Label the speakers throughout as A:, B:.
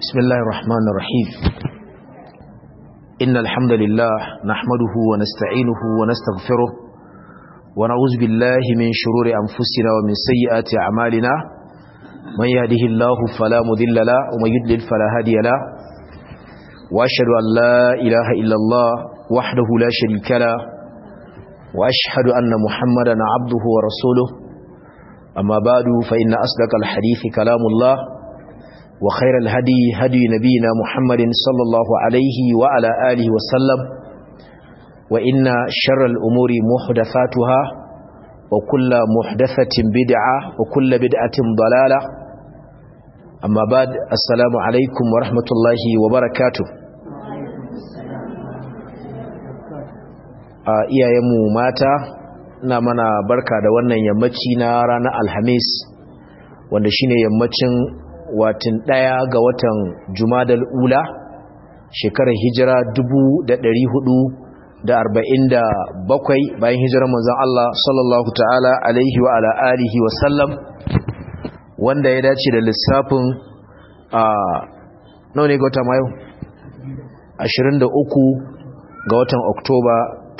A: بسم الله الرحمن الرحيم إن الحمد لله نحمده ونستعينه ونستغفره ونعوذ بالله من شرور أنفسنا ومن سيئات أعمالنا من يهده الله فلا مذل له ومن يدلل فلا هادي له وأشهد أن لا إله إلا الله وحده لا شريك له وأشهد أن محمدا عبده ورسوله أما بعد فإن أصدق الحديث كلام الله وخير الهدي هدي نبينا محمد صلى الله عليه وعلى آله وسلم وإن شر الأمور محدثاتها وكل محدثة بدعة وكل بدعة ضلالة أما بعد السلام عليكم ورحمة الله وبركاته iyayenmu mata na mana barka da wannan yammaci na ranar alhamis wanda shine yammacin watin ɗaya ga watan jumadal ula shekarar hijira bakwai bayan hijirar manzon Allah sallallahu ta'ala alaihi wa ala alihi wa sallam wanda ya dace da lissafin a nawa ne ga watan mayu 23 ga watan oktoba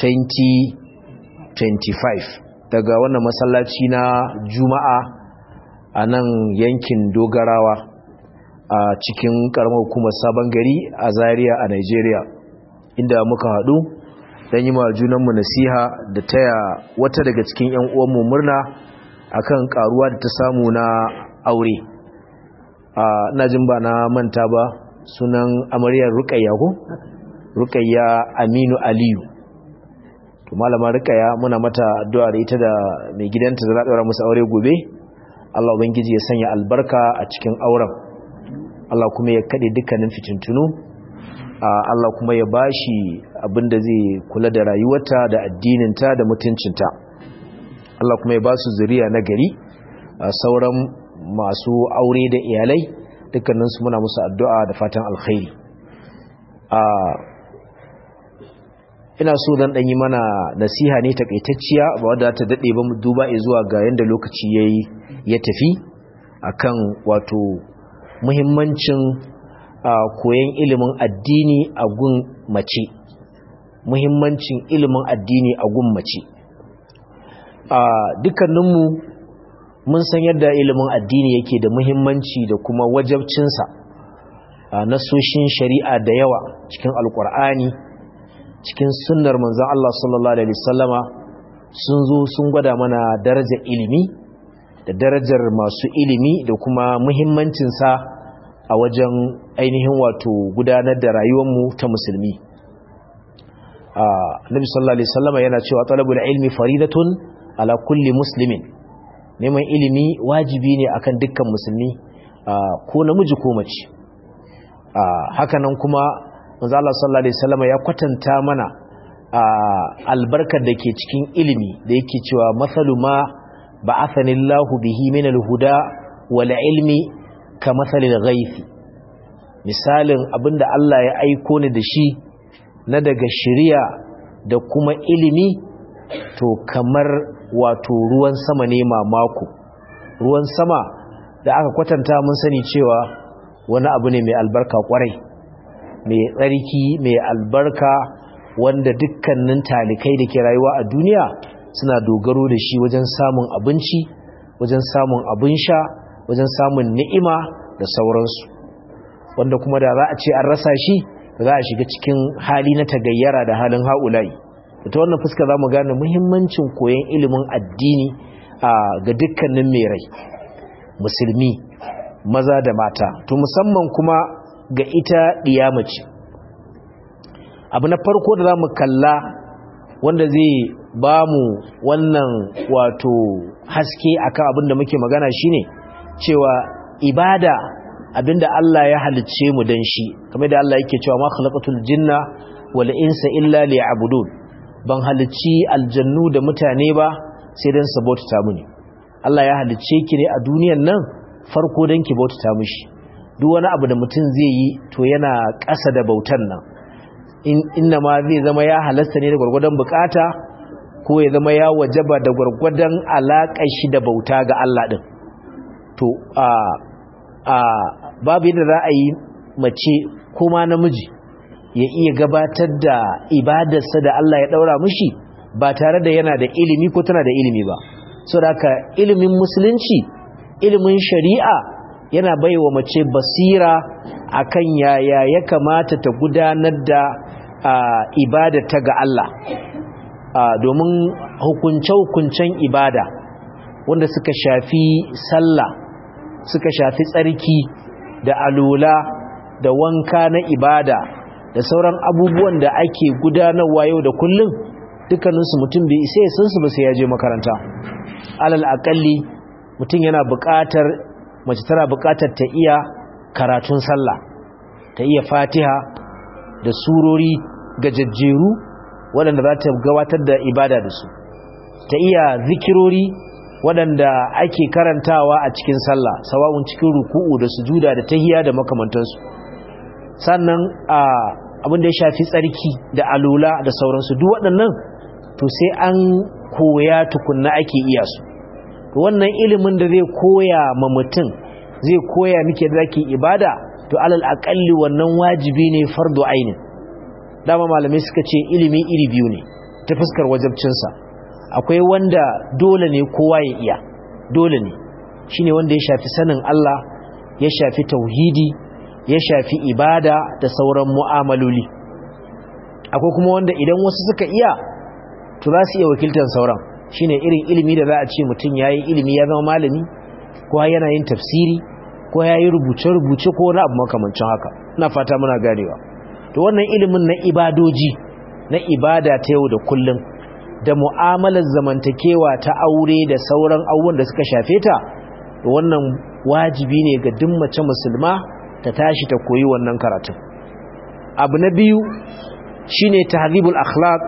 A: 2025 daga wannan masallaci na juma'a a nan yankin dogarawa a cikin karamar hukumar sabon gari a zaria a nigeria inda muka haɗu don yi ma junanmu nasiha da taya wata daga cikin 'yan uwanmu murna akan karuwa da ta samu na aure na jin ba na manta ba sunan amaryar rukayya ko rukayya aminu aliyu to malama rukayya muna mata addu'a da ita da mai gidanta da za ɗaura musu aure gobe Allah Ubangiji ya sanya albarka a cikin auren Allah kuma ya kaɗe dukkanin fitintunu Allah kuma ya bashi abinda zai kula da rayuwarta da addininta da mutuncinta Allah kuma ya ba su zuriya na gari sauran masu aure da iyalai dukkaninsu muna musu addu'a da fatan alkhairi ina so dan ɗanyi mana nasiha ne takaitacciya ba wadda ta daɗe ba mu duba zuwa ga yadda lokaci yayi ya tafi akan wato muhimmancin koyon ilimin addini a gun mace muhimmancin ilimin addini a gun mace dukkaninmu mun san yadda ilimin addini yake da muhimmanci da kuma wajabcinsa nasoshin shari'a da yawa cikin alkur'ani cikin sunnar manzon Allah sallallahu alaihi wasallama sun zo sun gwada mana darajar ilimi da darajar masu ilimi da kuma muhimmancinsa a wajen ainihin wato gudanar da rayuwarmu ta musulmi Nabi sallallahu alaihi wasallama yana cewa talabul ilmi faridatun ala kulli muslimin neman ilimi wajibi ne akan dukkan musulmi ko namiji ko mace hakanan kuma manzo Allah sallallahu alaihi wasallama ya kwatanta mana albarkar da ke cikin ilimi da yake cewa masalu ma ba'athani Allahu bihi min al-huda wal ilmi kamathalil ghaithi misalin abinda Allah ya aiko ni da shi na daga shari'a da kuma ilimi to kamar wato ruwan sama ne mamako ruwan sama da aka kwatanta mun sani cewa wani abu ne mai albarka kwarai mai tsarki mai albarka wanda dukkanin talikai da ke rayuwa a duniya suna dogaro da shi wajen samun abinci wajen samun abin sha wajen samun ni'ima da sauransu wanda kuma da za a ce an rasa shi za a shiga cikin hali na tagayyara da halin haulayi ta wannan fuska za mu gane muhimmancin koyon ilimin addini ga dukkanin mai rai musulmi maza da mata to musamman kuma ga ita ɗiyamaci abu na farko da za mu kalla wanda zai ba mu wannan wato haske akan abin da muke magana shine cewa ibada abinda Allah ya halicce mu dan shi kamar da Allah yake cewa ma khalaqatul jinna wal insa illa liya'budun ban halicci aljannu da mutane ba sai dan su bauta mini Allah ya halicce ki ne a duniyar nan farko dan ki bauta mishi duk wani abu da mutum zai yi to yana ƙasa da bautan nan inna ma zai zama ya halasta ne da gwargwadon bukata ko ya zama ya wajaba da gwargwadon alaƙar shi da bauta ga Allah ɗin to a a babu yadda za a yi mace kuma namiji ya iya gabatar da ibadarsa da Allah ya daura mushi ba tare da yana da ilimi ko tana da ilimi ba so da haka ilimin musulunci ilimin shari'a yana baiwa mace basira akan yaya ya kamata ta gudanar da ibadata ga Allah domin hukunce-hukuncen ibada wanda suka shafi sallah suka shafi tsarki da alula da wanka na ibada da sauran abubuwan da ake gudanarwa yau da kullum dukkaninsu mutum bai isa san su ba sai ya je makaranta alal akalli mutum yana buƙatar mace tana buƙatar ta iya karatun sallah ta iya fatiha da surori gajajjeru waɗanda za ta gabatar da ibada da su ta iya zikirori waɗanda ake karantawa a cikin sallah sawa'un cikin ruku'u da sujuda da tahiya da makamantansu sannan abin da ya shafi tsarki da alula da sauransu duk waɗannan to sai an koya tukunna ake iya su to wannan ilimin da zai koya ma mutum zai koya miki da zaki ibada to alal aqalli wannan wajibi ne fardu ainin dama malamai suka ce ilimi iri biyu ne ta fuskar wajabcinsa akwai wanda dole ne kowa ya iya dole ne shine wanda ya shafi sanin Allah ya shafi tauhidi ya shafi ibada da sauran mu'amaloli akwai kuma wanda idan wasu suka iya to za su iya wakiltar sauran shine irin ilimi da za a ce mutum yayi ilimi ya zama malami ko yana yin tafsiri ko yayi rubuce-rubuce ko wani abu makamancin haka ina fata muna ganewa to wannan ilimin na ibadoji na ibada ta yau da kullum da mu'amalar zamantakewa ta aure da sauran abubuwan da suka shafe ta to wannan wajibi ne ga duk mace musulma ta tashi ta koyi wannan karatun abu na biyu shine tahdhibul akhlaq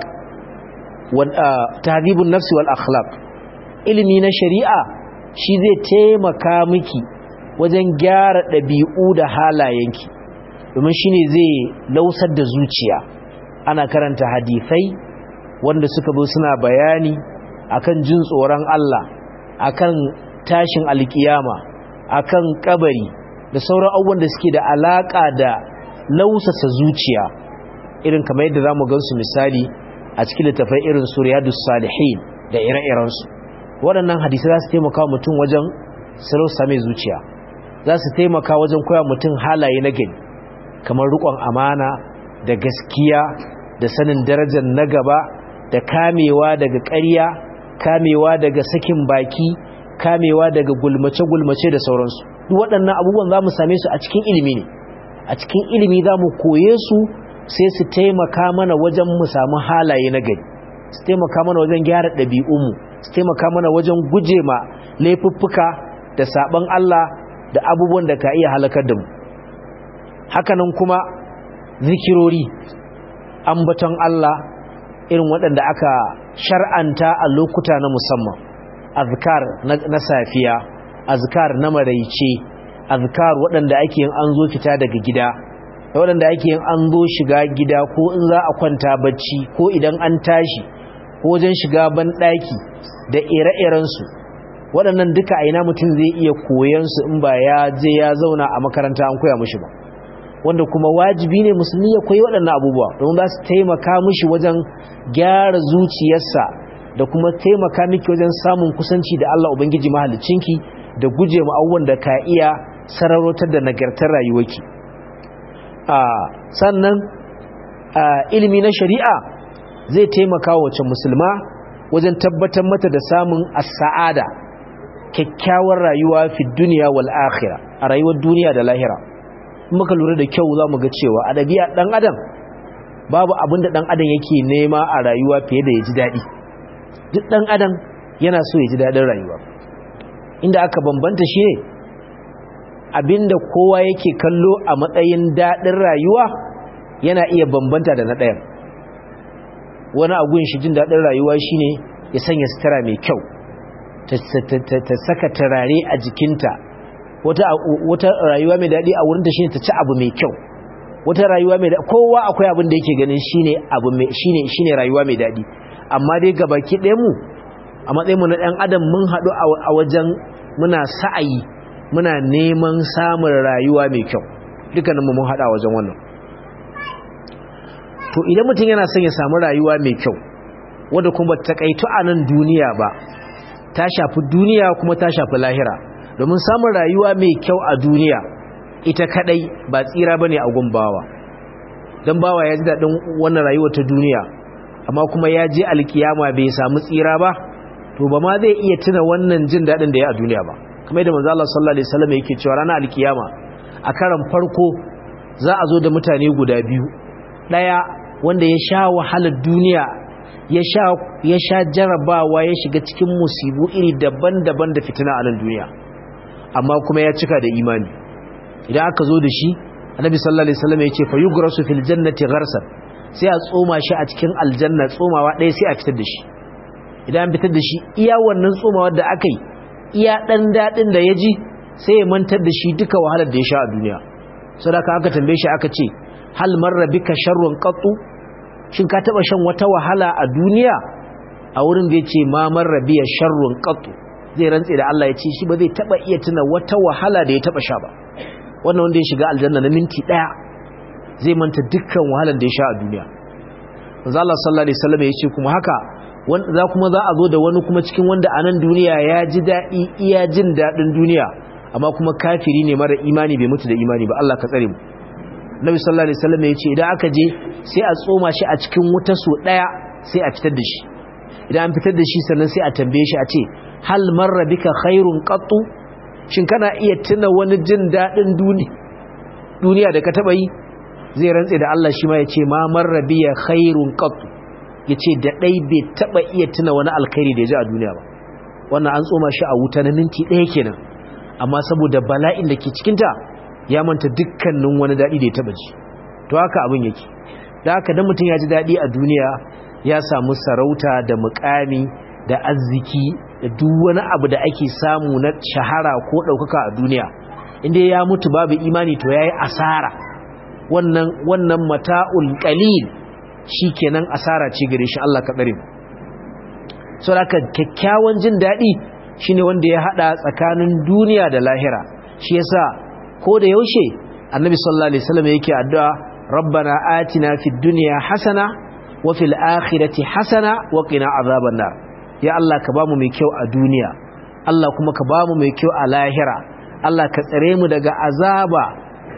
A: wa tahdhibun nafsi wal akhlaq ilimi na shari'a shi zai taimaka miki wajen gyara ɗabi'u da halayenki domin shine zai lausar da zuciya ana karanta hadisai wanda suka zo suna bayani akan jin tsoron Allah akan tashin alkiyama akan kabari da sauran abubuwan da suke da alaka da lausasa zuciya irin kamar yadda zamu gansu misali a cikin littafai irin suriyadus salihin da ire-irensu waɗannan hadisi za su taimaka mutum wajen sarauta mai zuciya za su taimaka wajen koya mutum halaye na gani kamar rikon amana da gaskiya da sanin darajar na gaba da kamewa daga ƙarya kamewa daga sakin baki kamewa daga gulmace-gulmace da sauransu duk waɗannan abubuwan za mu same su a cikin ilimi ne a cikin ilimi za mu koye su sai su taimaka mana wajen mu samu halaye na gari su taimaka mana wajen gyara ɗabi'unmu su taimaka mana wajen guje ma laifuffuka da saɓon Allah da abubuwan da ka iya halakar da mu hakanan kuma zikirori ambaton Allah irin waɗanda aka shar'anta a lokuta na musamman azkar na safiya azkar na maraice azkar waɗanda ake yin an zo fita daga gida da waɗanda ake yin an zo shiga gida ko in za a kwanta bacci ko idan an tashi ko wajen shiga banɗaki da ire-irensu waɗannan duka aina mutum zai iya koyansu in ba ya je ya zauna a makaranta an koya mushi ba wanda kuma wajibi ne musulmi ya koyi waɗannan abubuwa don za su taimaka mushi wajen gyara zuciyarsa da kuma taimaka miki wajen samun kusanci da Allah Ubangiji mahaliccinki da guje ma abubuwan da ka iya sararotar da nagartar rayuwarki sannan ilimi na shari'a zai taimaka wace musulma wajen tabbatar mata da samun as-sa'ada kyakkyawar rayuwa fi duniya wal akhirah a rayuwar duniya da lahira muka lura da kyau za mu ga cewa a ɗabi'a ɗan adam babu abin da ɗan adam yake nema a rayuwa fiye da ya ji daɗi duk ɗan adam yana so ya ji daɗin rayuwa inda aka bambanta shi ne abinda kowa yake kallo a matsayin daɗin rayuwa yana iya bambanta da na ɗayan wani agun shi jin daɗin rayuwa shine ya sanya sutura mai kyau ta saka turare a jikinta wata rayuwa mai daɗi a wurinta shine ta ci abu mai kyau wata rayuwa mai daɗi kowa akwai abin da yake ganin shine abu mai shine shine rayuwa mai daɗi amma dai gabaki ɗayan mu a matsayin mu na ɗan adam mun haɗu a wajen muna sa'ayi muna neman samun rayuwa mai kyau dukkaninmu mun hada wajen wannan to idan mutum yana son ya samu rayuwa mai kyau wadda kuma ta kaitu a nan duniya ba ta shafi duniya kuma ta shafi lahira domin samun rayuwa mai kyau a duniya ita kadai ba tsira bane a gumbawa dan bawa ya ji dadin wannan rayuwar ta duniya amma kuma ya je alkiyama bai samu tsira ba to ba ma zai iya tuna wannan jin dadin da ya a duniya ba kamar yadda manzo Allah sallallahu alaihi wasallam yake cewa ranar alkiyama a karan farko za a zo da mutane guda biyu daya wanda ya sha wahalar duniya ya sha ya sha jarabawa ya shiga cikin musibu iri daban-daban da fitina a nan duniya amma kuma ya cika da imani idan aka zo da shi annabi sallallahu alaihi wasallam yace fa yugrasu fil jannati gharsan sai a tsoma shi a cikin aljanna tsomawa ɗaya sai a fitar da shi idan an fitar da shi iya wannan tsomawa da aka yi iya dan dadin da ya ji sai ya mantar da shi duka wahalar da ya sha a duniya sadaka aka tambaye shi aka ce hal marra bika sharrun qattu shin ka taba shan wata wahala a duniya a wurin da yace ma marra biya sharrun qattu zai rantse da Allah ya ce shi ba zai taba iya tuna wata wahala da ya taba sha ba wannan wanda ya shiga aljanna na minti daya zai manta dukkan wahalar da ya sha a duniya manzo Allah sallallahu alaihi wasallam ya ce kuma haka wanda za kuma za a zo da wani kuma cikin wanda a nan duniya ya ji dadi iya jin dadin duniya amma kuma kafiri ne mara imani bai mutu da imani ba Allah ka tsare mu Nabi sallallahu alaihi wasallam ya ce idan aka je sai a tsoma shi a cikin wuta so daya sai a fitar da shi idan an fitar da shi sannan sai a tambaye shi a ce hal marra bika khairun qattu shin kana iya tuna wani jin dadin duniya da ka taba yi zai rantse da Allah shi ma ya ce ma marra biya khairun qattu yace da dai bai taba iya tuna wani alkhairi da ya ji a duniya ba wannan an tsoma shi a wuta na minti daya kenan amma saboda bala'in da ke cikin ta ya manta dukkanin wani dadi da ya taba ji to haka abin yake da haka dan mutum ya ji dadi a duniya ya samu sarauta da mukami da arziki da duk wani abu da ake samu na shahara ko ɗaukaka a duniya inda ya mutu babu imani to yayi asara wannan wannan mata'ul qalil shikenan asara ce gare shi Allah ka tsare mu saboda kyakkyawan jin dadi shine wanda ya hada tsakanin duniya da lahira shi yasa ko da yaushe annabi sallallahu alaihi wasallam yake addu'a rabbana atina fid dunya hasana wa fil akhirati hasana wa qina azaban nar ya Allah ka bamu mai kyau a duniya Allah kuma ka bamu mai kyau a lahira Allah ka tsare mu daga azaba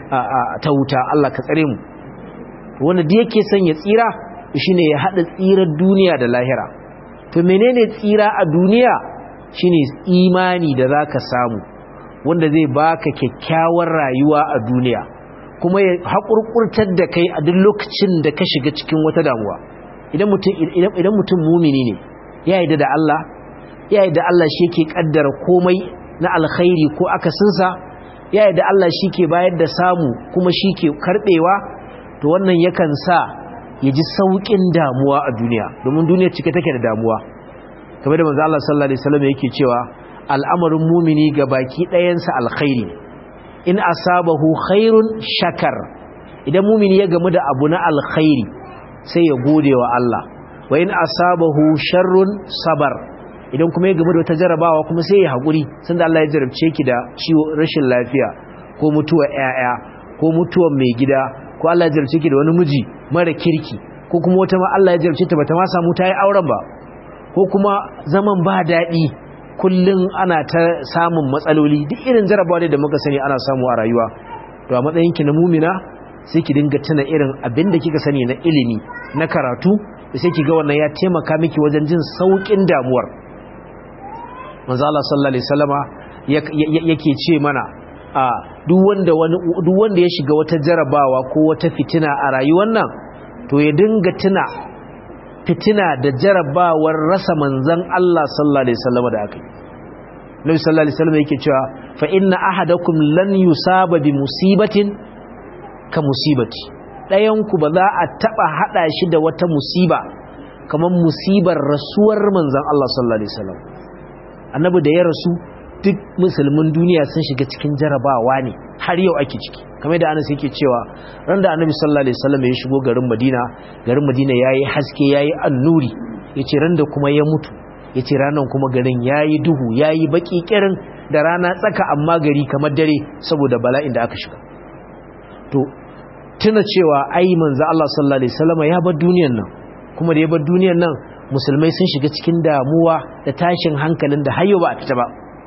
A: ta wuta Allah ka tsare mu wanda da yake son ya tsira shine ya hada tsirar duniya da lahira to menene tsira a duniya shine imani da zaka samu wanda zai baka kyakkyawar rayuwa a duniya kuma ya haƙurƙurtar da kai a duk lokacin da ka shiga cikin wata damuwa idan mutum idan mutum mumini ne ya yi da Allah ya yi da Allah shi ke kaddara komai na alkhairi ko akasinsa ya yi da Allah shi ke bayar da samu kuma shi ke karbewa to wannan yakan sa ya ji sauƙin damuwa a duniya domin duniya cike take da damuwa kamar da manzo Allah sallallahu alaihi wasallam yake cewa al'amarin mumini ga baki ɗayansa alkhairi in asabahu khairun shakar idan mumini ya gamu da abu na alkhairi sai ya gode wa Allah wa in asabahu sharrun sabar idan kuma ya gamu da wata jarabawa kuma sai ya haƙuri sanda Allah ya jarabce ki da ciwo rashin lafiya ko mutuwar ƴaƴa ko mutuwar mai gida ko Allah ya jarabce ki da wani miji mara kirki ko kuma wata ma Allah ya jarabce ta bata ma samu ta yi auren ba ko kuma zaman ba daɗi kullum ana ta samun matsaloli duk irin jarabawa da muka sani ana samu a rayuwa to a matsayin ki na mumina sai ki dinga tuna irin abin da kika sani na ilimi na karatu da sai ki ga wannan ya taimaka miki wajen jin saukin damuwar manzo Allah sallallahu alaihi wasallama yake ce mana a duk wanda wani duk wanda ya shiga wata jarabawa ko wata fitina a rayuwar nan to ya dinga tuna fitina da jarabawar rasa manzon Allah sallallahu alaihi wasallama da aka yi Nabi sallallahu alaihi wasallama yake cewa fa inna ahadakum lan yusaba bi musibatin ka musibati ɗayanku ba za a taɓa haɗa shi da wata musiba kamar musibar rasuwar manzan Allah sallallahu Alaihi wasallam annabi da ya rasu duk musulmin duniya sun shiga cikin jarabawa ne har yau ake ciki kamar da anas yake cewa ran da annabi sallallahu Alaihi wasallam ya shigo garin madina garin madina ya yi haske ya yi annuri ya ce ran da kuma ya mutu ya ce ranar kuma garin ya yi duhu ya yi baƙi ƙirin da rana tsaka amma gari kamar dare saboda bala'in da aka shiga to tuna cewa ai manzo Allah sallallahu alaihi wasallam ya bar duniyar nan kuma da ya bar duniyar nan musulmai sun shiga cikin damuwa da tashin hankalin da hayo ba a fita ba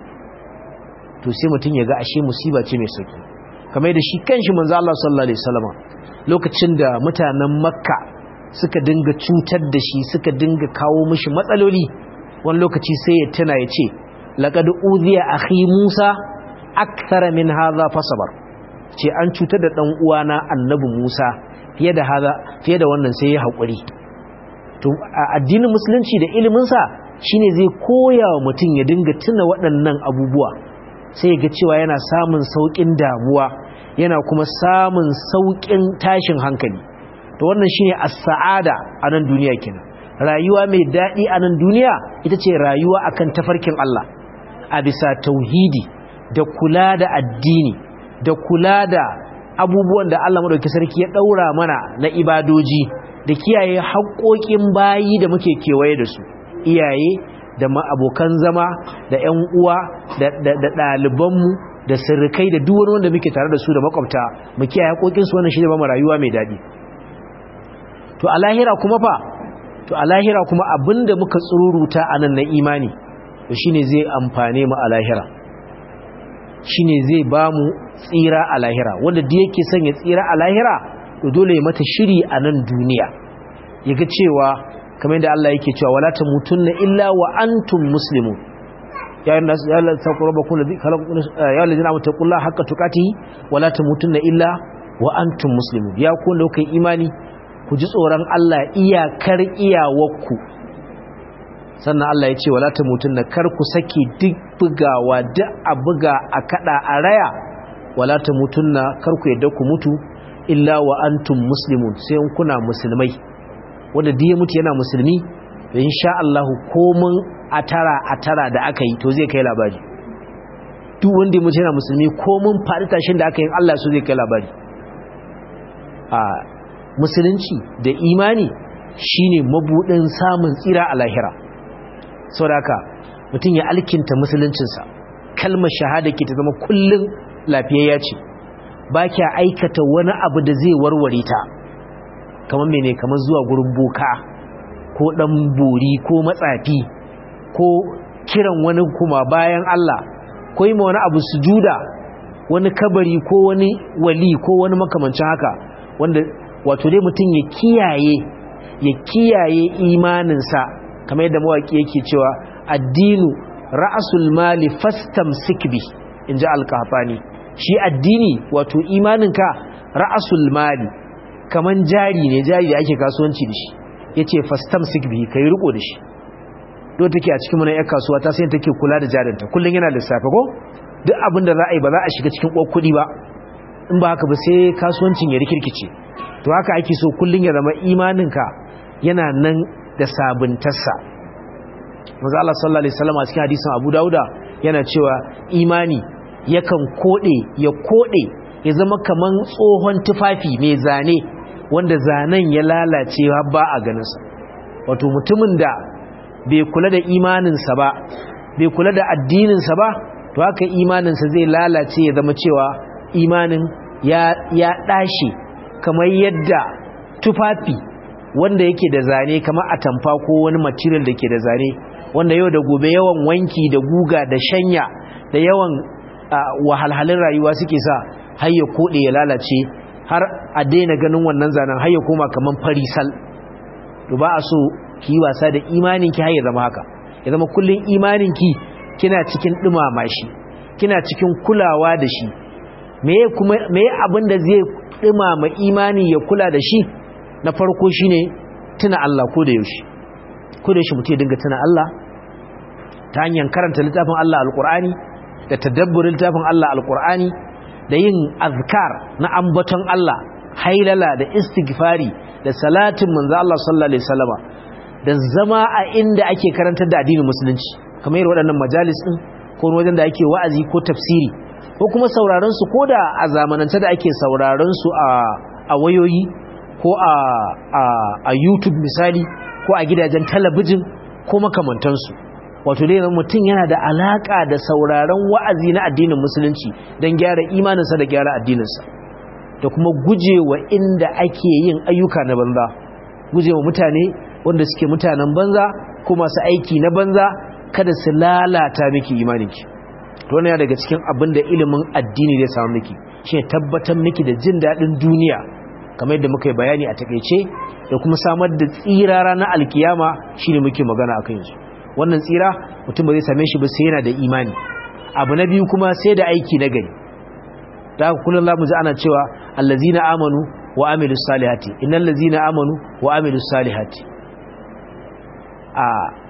A: to sai mutum ya ga ashe musiba ce mai sauki kamar da shi kanshi manzo Allah sallallahu alaihi wasallam lokacin da mutanen makka suka dinga cutar da shi suka dinga kawo mishi matsaloli wani lokaci sai ya tuna ya ce laqad udhiya akhi Musa akthara min hadha fasabar ce an cutar da dan uwana annabi Musa fiye da hada fiye da wannan sai ya hakuri to addinin musulunci da ilimin sa shine zai koya wa mutum ya dinga tuna waɗannan abubuwa sai ga cewa yana samun saukin damuwa yana kuma samun saukin tashin hankali to wannan shine as-sa'ada a nan duniya kenan rayuwa mai dadi a nan duniya ita ce rayuwa akan tafarkin Allah a bisa tauhidi da kula da addini da kula da abubuwan da Allah madauki sarki ya daura mana na ibadoji da kiyaye haƙoƙin bayi da muke kewaye da su iyaye da abokan zama da ƴan uwa da ɗalibanmu da sirrikai da duk wani wanda muke tare da su da makwabta mu kiyaye haƙoƙinsu wannan shi ne ba mu rayuwa mai daɗi to a lahira kuma fa to a lahira kuma abinda muka tsururuta a nan na imani to shine zai amfane mu a lahira shine zai ba mu tsira a lahira wanda da yake son ya tsira a lahira to dole ya mata shiri a nan duniya yaga cewa kamar yadda Allah yake cewa wala tamutunna illa wa antum muslimun ya ayyuhan nas ya Allah taqrabu ladhi khalaqakum ya allazina amanu taqullaha haqqa tuqatih wala tamutunna illa wa antum muslimun ya ku da kai imani ku ji tsoron Allah iyakar iyawarku sannan Allah ya ce wala tamutunna kar ku saki duk bugawa duk a buga a kada a raya wala tamutunna kar ku yadda ku mutu illa wa antum muslimun sai kuna musulmai wanda duk ya mutu yana musulmi insha Allah komun atara atara da aka yi to zai kai labari duk wanda ya mutu yana musulmi komun faɗi tashin da aka yi Allah so zai kai labari a musulunci da imani shine mabudin samun tsira a lahira saboda mutum ya alkinta musuluncinsa kalmar shahada ke ta zama kullum lafiyayya ce ba kya aikata wani abu da zai warware ta kamar mene kamar zuwa gurin boka ko dan bori ko matsafi ko kiran wani kuma bayan Allah ko yi ma wani abu sujuda wani kabari ko wani wali ko wani makamancin haka wanda wato dai mutum ya kiyaye ya kiyaye imaninsa kamar yadda mawaki yake cewa addinu ra'asul mali fastamsik bi inji alqafani shi addini wato imaninka ra'asul mali kaman jari ne jari da ake kasuwanci da shi yace fastamsik bi kai riko da shi do take a cikin mun kasuwa ta sai take kula da jarinta kullun yana lissafi ko duk abin da za a yi ba za a shiga cikin kuɗi ba in ba haka ba sai kasuwancin ya rikirkice to haka ake so kullun ya zama imaninka yana nan da sabuntarsa manzo Allah sallallahu alaihi wasallam a cikin hadisin Abu Dauda yana cewa imani yakan kode ya kode ya zama kaman tsohon tufafi mai zane wanda zanen ya lalace ba a ganin sa wato mutumin da bai kula da imaninsa ba bai kula da addininsa ba to haka imaninsa zai lalace ya zama cewa imanin ya ya dashi kamar yadda tufafi wanda yake da zane kamar atamfa ko wani material da ke da zane wanda yau da gobe yawan wanki da guga da shanya da yawan wahalhalin rayuwa suke sa har ya kode ya lalace har a daina ganin wannan zanen har ya koma kaman farisal to ba a so ki wasa da imanin ki har ya zama haka ya zama kullun imanin ki kina cikin dumama shi kina cikin kulawa da shi meye kuma meye abin da zai dumama imani ya kula da shi na farko shine tuna Allah ko da yaushe ko da yaushe mutum ya dinga tuna Allah ta hanyar karanta littafin Allah alqur'ani da tadabburin littafin Allah alqur'ani da yin azkar na ambaton Allah hailala da istighfari da salatin manzo Allah sallallahu alaihi wasallama da zama a inda ake karantar da addinin musulunci kamar waɗannan majalis din ko wajen da ake wa'azi ko tafsiri ko kuma sauraron su ko da a zamanance da ake sauraron su a a wayoyi ko a a a YouTube misali ko a gidajen talabijin ko makamantansu wato dai mutum yana da alaka da sauraron wa'azi na addinin musulunci don gyara imaninsa da gyara addininsa da kuma gujewa inda ake yin ayyuka na banza gujewa mutane wanda suke mutanen banza ko masu aiki na banza kada su lalata miki imaninki to wannan daga cikin abin da ilimin addini zai samu miki shine tabbatar miki da jin dadin duniya kamar yadda muka yi bayani a takeice da kuma samar da tsira ranar alkiyama shine muke magana akan yanzu wannan tsira mutum ba zai same shi ba sai yana da imani abu na biyu kuma sai da aiki na gari da haka kullum za mu ji ana cewa allazina amanu wa amilus salihati innal ladzina amanu wa amilus salihati a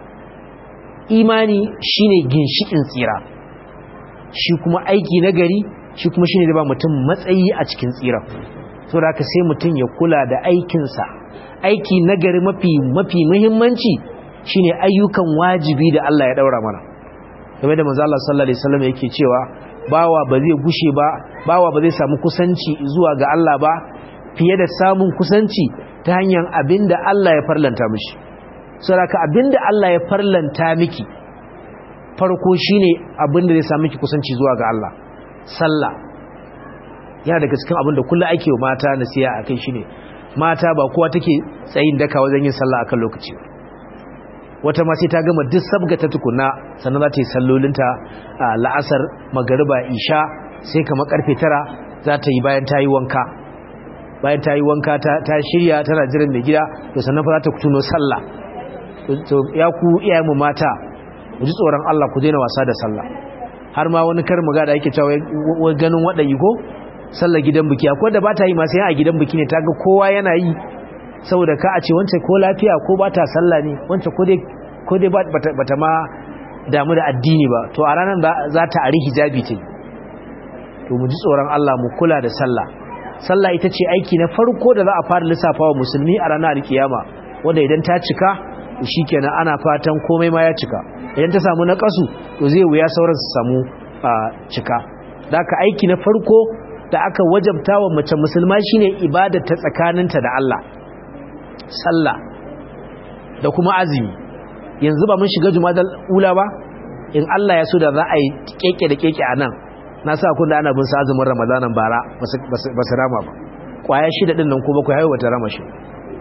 A: imani shine ginshikin tsira shi kuma aiki na gari shi kuma shine da ba mutum matsayi a cikin tsira saboda haka sai mutum ya kula da aikinsa aiki na gari mafi mafi muhimmanci shine ayyukan wajibi da Allah ya daura mana game da manzo Allah sallallahu alaihi wasallam yake cewa bawa ba zai gushe ba bawa ba zai samu kusanci zuwa ga Allah ba fiye da samun kusanci ta hanyar abinda Allah ya farlanta mishi saboda abinda Allah ya farlanta miki farko shine abinda zai samu miki kusanci zuwa ga Allah sallah yana daga cikin abinda kullu ake wa mata nasiha akai shine mata ba kowa take tsayin daka wajen yin sallah akan lokaci wata ma sai ta gama duk sabga ta tukunna sannan za ta yi sallolinta a la'asar magariba isha sai kamar karfe tara za ta yi bayan ta yi wanka bayan ta yi wanka ta shirya tana jiran mai gida to sannan fa za ta kutuno sallah to ya ku iyayen mu mata ku ji tsoron Allah ku daina wasa da sallah har ma wani kar mu ga da yake cewa ganin waɗayi ko sallar gidan biki akwai da ba ta yi masu yan a gidan biki ne ta ga kowa yana yi saboda ka a ce wance ko lafiya ko ba ta sallah ne wance ko dai ba ta ma damu da addini ba to a ranar za ta ari hijabi ce to mu ji tsoron Allah mu kula da sallah sallah ita ce aiki na farko da za a fara lissafa wa musulmi a ranar alkiyama wanda idan ta cika shi kenan ana fatan komai ma ya cika idan ta samu na kasu to zai wuya sauran su samu cika da aka aiki na farko da aka wajabta wa mace musulma shine ibada ta tsakaninta da Allah sallah da kuma azumi yanzu ba mun shiga jumadal ula ba in Allah ya so da za a yi keke da keke a nan na sa kun da ana bin sa azumin ramadanan bara ba su rama ba kwaya shida din nan ko bakwai haihuwa ta rama shi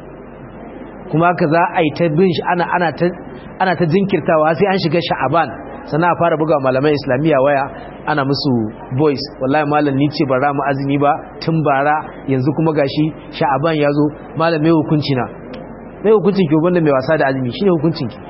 A: kuma haka za a yi ta bin shi ana ta jinkirtawa sai an shiga sha'aban sana a fara buga malamai islamiyya waya ana musu voice wallahi malam ni ce bara mu azumi ba tun bara yanzu kuma gashi sha'aban ya zo malam mai hukunci na mai hukuncin ki wanda mai wasa da azumi shine hukuncin ki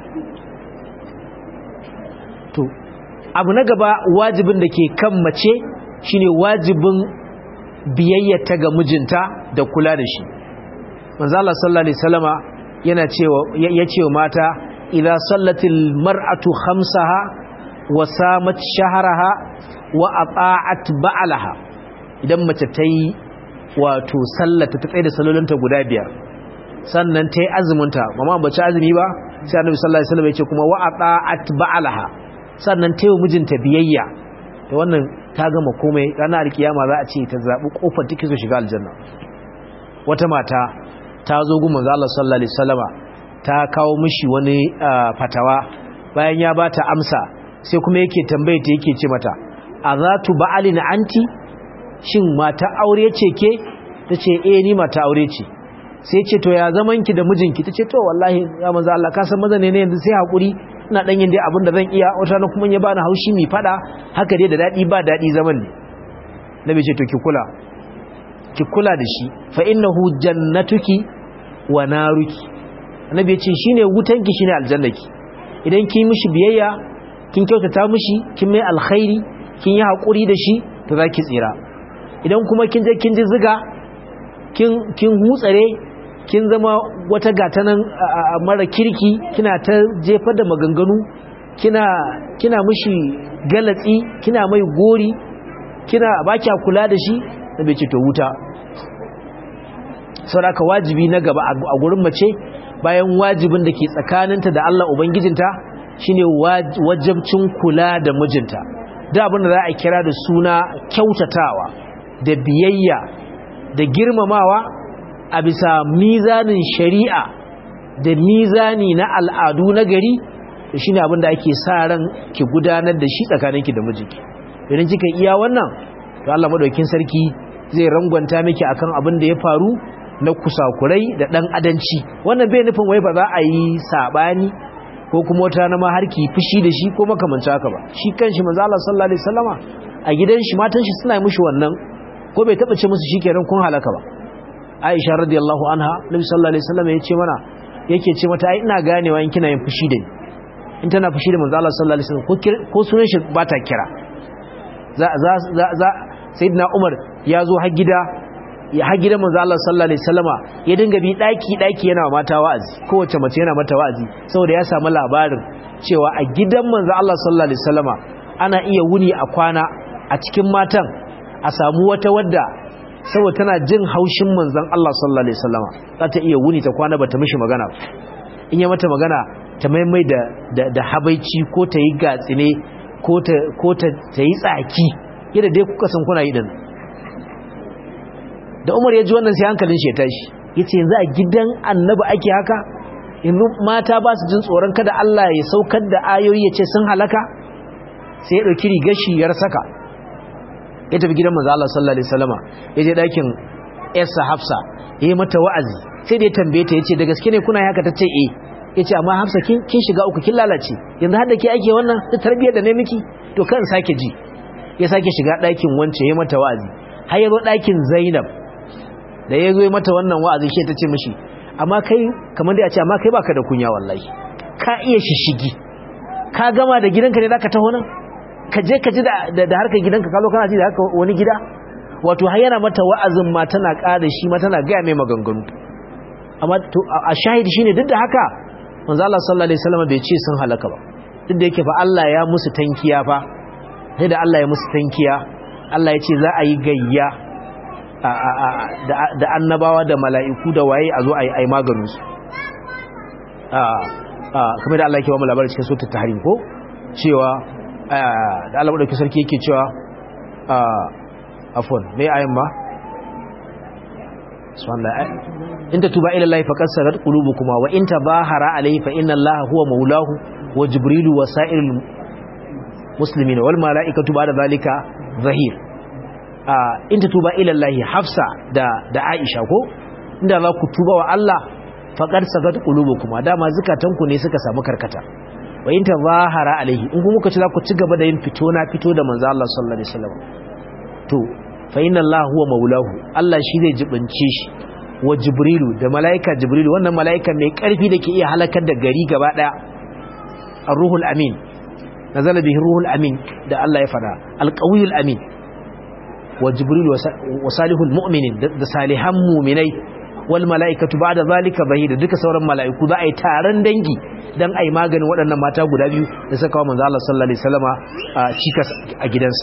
A: to abu na gaba wajibin da ke kan mace shine wajibin biyayyata ga mijinta da kula da shi manzo Allah sallallahu alaihi wasallama yana cewa ya ce mata idza sallatil mar'atu khamsaha wa samat shahraha wa ata'at ba'laha idan mace tayi wato sallata ta tsaye da salolinta guda biyar sannan tayi azuminta mama bace azumi ba sai annabi sallallahu alaihi wasallam ya ce kuma wa ata'at ba'laha sannan tayi mijinta biyayya to wannan ta gama komai ranar kiyama za a ce ta zabi kofar take so shiga aljanna wata mata ta zo gun manzo Allah sallallahu alaihi wasallama ta kawo mishi wani fatawa bayan ya bata amsa sai kuma yake tambaye ta yake ce mata azatu ba'alin anti shin mata aure ce ke tace eh ni mata aure ce sai ce to ya zaman ki da mijinki tace to wallahi ya manzo Allah ka san maza ne yanzu sai hakuri ina dan yin dai abin da zan iya wata na kuma ya bani haushi mi fada haka dai da dadi ba dadi zaman ne nabi ce to ki kula ki kula da shi fa innahu jannatuki wa naruki annabi ya ce shine wutanki shine aljannaki idan kin mishi biyayya kin kyautata mishi kin mai alkhairi kin yi hakuri da shi to zaki tsira idan kuma kin je kin ji ziga kin kin hutsare kin zama wata gatanan mara kirki kina ta jefar da maganganu kina kina mishi galatsi kina mai gori kina baki kula da shi da bai ce to wuta sauraka wajibi na gaba a gurin mace bayan wajibin da ke tsakaninta da Allah Ubangijinta shine wajabcin kula da mijinta da abin da za a kira da suna kyautatawa da biyayya da girmamawa a bisa mizanin shari'a da mizani na al'adu na gari da shine abin da ake sa ran ki gudanar da shi tsakaninki da mijinki idan kika iya wannan to Allah madaukakin sarki zai rangwanta miki akan abin da ya faru na kusakurai da dan adanci wannan bai nufin wai ba za a yi sabani ko kuma wata na ma harki fushi da shi ko makamancin haka ba shi kanshi manzo Allah sallallahu alaihi wasallama a gidan shi matan shi suna mishi wannan ko bai taba ce musu shikenan kun halaka ba Aisha radiyallahu anha Nabi sallallahu alaihi wasallama yace mana yake ce mata ai ina ganewa in kina yin fushi da ni in tana fushi da manzo Allah sallallahu alaihi wasallam ko sunan shi ba ta kira za za za sayyidina Umar ya zo har gida ya har gidan manzo Allah sallallahu alaihi wasallama ya dinga bi daki daki yana wa mata wa'azi kowace mace yana mata wa'azi saboda ya samu labarin cewa a gidan manzo Allah sallallahu alaihi wasallama ana iya wuni a kwana a cikin matan a samu wata wadda saboda tana jin haushin manzon Allah sallallahu alaihi wasallama za ta iya wuni ta kwana bata mishi magana in ya mata magana ta maimai da da habaici ko ta yi gatsine ko ta ko ta yi tsaki yadda dai kuka san kuna yi din da Umar ya ji wannan sai hankalin shi ya tashi yace yanzu a gidan Annabi ake haka yanzu mata ba su jin tsoron kada Allah ya saukar da ayoyi ya ce sun halaka sai ya dauki rigar shi ya saka ya tafi gidan manzo Allah sallallahu alaihi wasallama ya je dakin Yarsa Hafsa yayi mata wa'azi sai da ya tambaye ta yace da gaske ne kuna haka tace eh yace amma Hafsa kin kin shiga uku kin lalace yanzu har da ke ake wannan da tarbiyyar da ne miki to kan sake ji ya sake shiga dakin wance yayi mata wa'azi har ya zo dakin Zainab da ya zo mata wannan wa'azi shi ta ce mishi amma kai kamar da ya ce amma kai baka da kunya wallahi ka iya shishigi ka gama da gidanka ne zaka taho nan ka je ka ji da da harkar gidanka ka zo kana ji da haka wani gida wato har yana mata wa'azin ma tana ƙara shi ma tana gaya mai maganganu amma to a shahidi shine duk da haka manzo Allah sallallahu alaihi wasallam bai ce sun halaka ba duk da yake fa Allah ya musu tankiya fa sai da Allah ya musu tankiya Allah ya ce za a yi gayya da annabawa da mala'iku da waye a zo a yi maganinsu kamar da Allah ke wa mu labarin cikin sautar tahrim ko cewa da Allah maɗauki sarki yake cewa afon mai ayin ma in ta tuba ila Allah faqad sarat qulubukuma wa in tabahara alayhi fa inna Allah huwa maulahu wa jibrilu wa sa'irul muslimin wal mala'ikatu ba'da zalika zahir in ta tuba ilallahi hafsa da da aisha ko inda za ku tuba wa Allah faqad sagat qulubukum dama zukatanku ne suka samu karkata wa in tazahara alaihi in kuma kuka ci za ku ci gaba da yin fito na fito da manzo Allah sallallahu alaihi wasallam to fa inna Allah huwa maulahu Allah shi zai jibince shi wa jibrilu da malaika jibrilu wannan malaika mai karfi da ke iya halakar da gari gaba daya ar-ruhul amin nazala bihi ruhul amin da Allah ya fada al-qawiyul amin wa jibril wa salihul mu'minin da salihan mu'minai wal mala'ikatu ba'da zalika da duka sauran mala'iku za a yi taron dangi dan ai maganin waɗannan mata guda biyu da suka kawo manzo Allah sallallahu alaihi wasallama a cikas a gidansa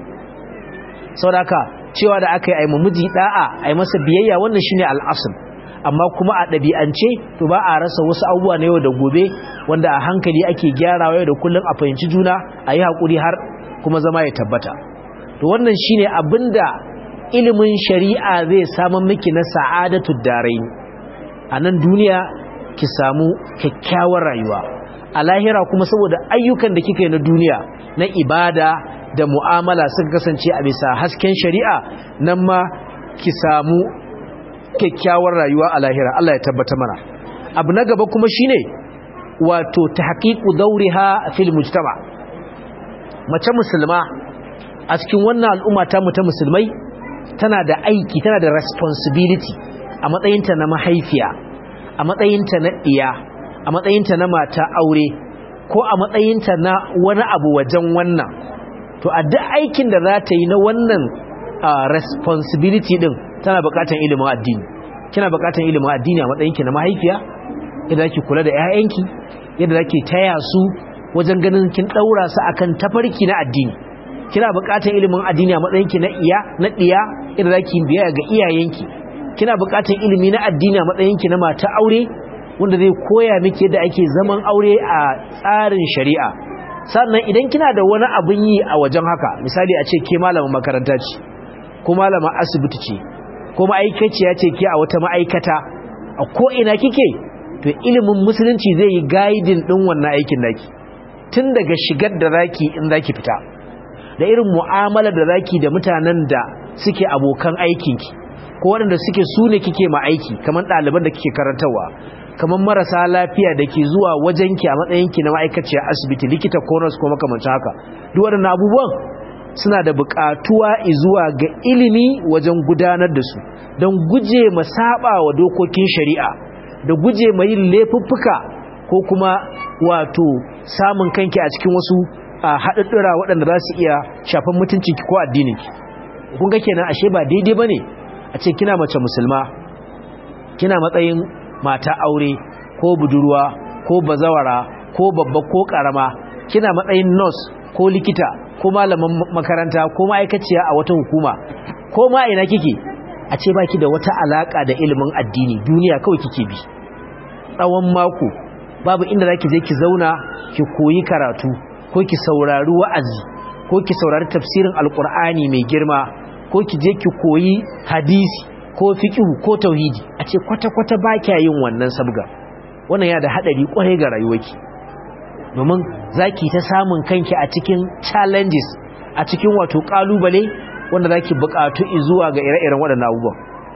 A: saboda cewa da aka yi ai miji da'a ai masa biyayya wannan shine al-asl amma kuma a ɗabi'ance to ba a rasa wasu abubuwa na yau da gobe wanda a hankali ake gyarawa yau da kullum a fahimci juna a yi haƙuri har kuma zama ya tabbata to wannan shine abinda ilimin shari'a zai samu miki na sa'adatu darain a nan duniya ki samu kyakkyawar rayuwa a lahira kuma saboda ayyukan da kika yi na duniya na ibada da mu'amala suka kasance a bisa hasken shari'a nan ma ki samu kyakkyawar rayuwa a lahira Allah ya tabbata mana abu na gaba kuma shine wato tahqiqu dawriha fil mujtama mace musulma a cikin wannan al'umma ta mu ta musulmai tana da aiki tana da responsibility a matsayinta na mahaifiya a matsayinta na iya a matsayinta na mata aure ko a matsayinta na wani abu wajen wannan to a duk aikin da za ta yi na wannan responsibility din tana bukatan ilimin addini kina bukatan ilimin addini a matsayinki na mahaifiya yadda zaki kula da 'ya'yanki yadda zaki taya su wajen ganin kin daura su akan tafarki na addini kina buƙatar ilimin addini a matsayinki na iya na diya idan zaki biya ga iyayenki kina buƙatar ilimi na addini a matsayinki na mata aure wanda zai koya miki yadda ake zaman aure a tsarin shari'a sannan idan kina da wani abin yi a wajen haka misali a ce ke malamin makaranta ce ko malamin asibiti ce ko ma'aikaciya ce ke a wata ma'aikata a ko ina kike to ilimin musulunci zai yi guiding din wannan aikin naki tun daga shigar da zaki in zaki fita da irin mu'amala da zaki da mutanen da suke abokan aikinki ko waɗanda suke su ne kike ma aiki kamar ɗaliban da kike karantarwa kamar marasa lafiya da ke zuwa wajenki a matsayinki na ma'aikaciyar asibiti likita ko nurse ko makamancin haka duk waɗannan abubuwan suna da buƙatuwa zuwa ga ilimi wajen gudanar da su don guje ma saba wa dokokin shari'a da guje ma yin laifuffuka ko kuma wato samun kanki a cikin wasu haɗaɗɗura waɗanda za su iya shafan mutuncinki ko addininki kun ga kenan ashe ba daidai ba ne a ce kina mace musulma kina matsayin mata aure ko budurwa ko bazawara ko babba ko karama kina matsayin nurse ko likita ko malaman makaranta ko ma'aikaciya a wata hukuma ko ma ina kike a ce baki da wata alaka da ilimin addini duniya kawai kike bi tsawon mako babu inda zaki je ki zauna ki koyi karatu ko ki saurari wa'azi ko ki saurari tafsirin alkur'ani mai girma ko ki je ki koyi hadisi ko fiqhu ko tauhidi a ce kwata-kwata ba kya yin wannan sabga wannan ya da hadari kwarai ga rayuwarki domin zaki ta samun kanki a cikin challenges a cikin wato kalubale wanda zaki bukatu zuwa ga ire-iren waɗannan abubuwan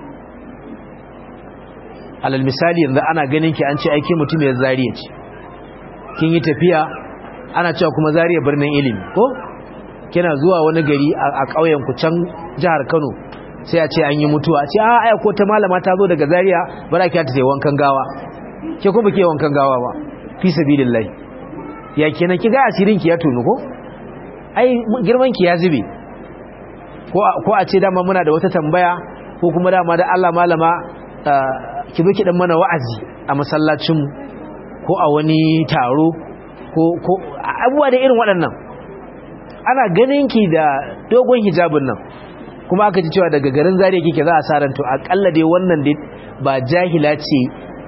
A: alal misali yanzu ana ganin ki an ce aike mutum ya zariya ce kin yi tafiya ana cewa kuma zariya birnin ilimi ko kina zuwa wani gari a ƙauyen ku can jihar Kano sai a ce an yi mutuwa a ce a aya ko ta malama ta zo daga Zaria bara ki ta sai wankan gawa ke kuma ke wankan gawa ba fi sabilillahi ya kenan ki ga asirin ki ya tunu ko ai girman ki ya zube ko ko a ce dama muna da wata tambaya ko kuma dama da Allah malama ki zo ki dan mana wa'azi a masallacin ko a wani taro ko ko abubuwa da irin waɗannan ana ganin ki da dogon hijabin nan kuma aka ji cewa daga garin zariya kike za a sa ranto akalla dai wannan dai ba jahila ce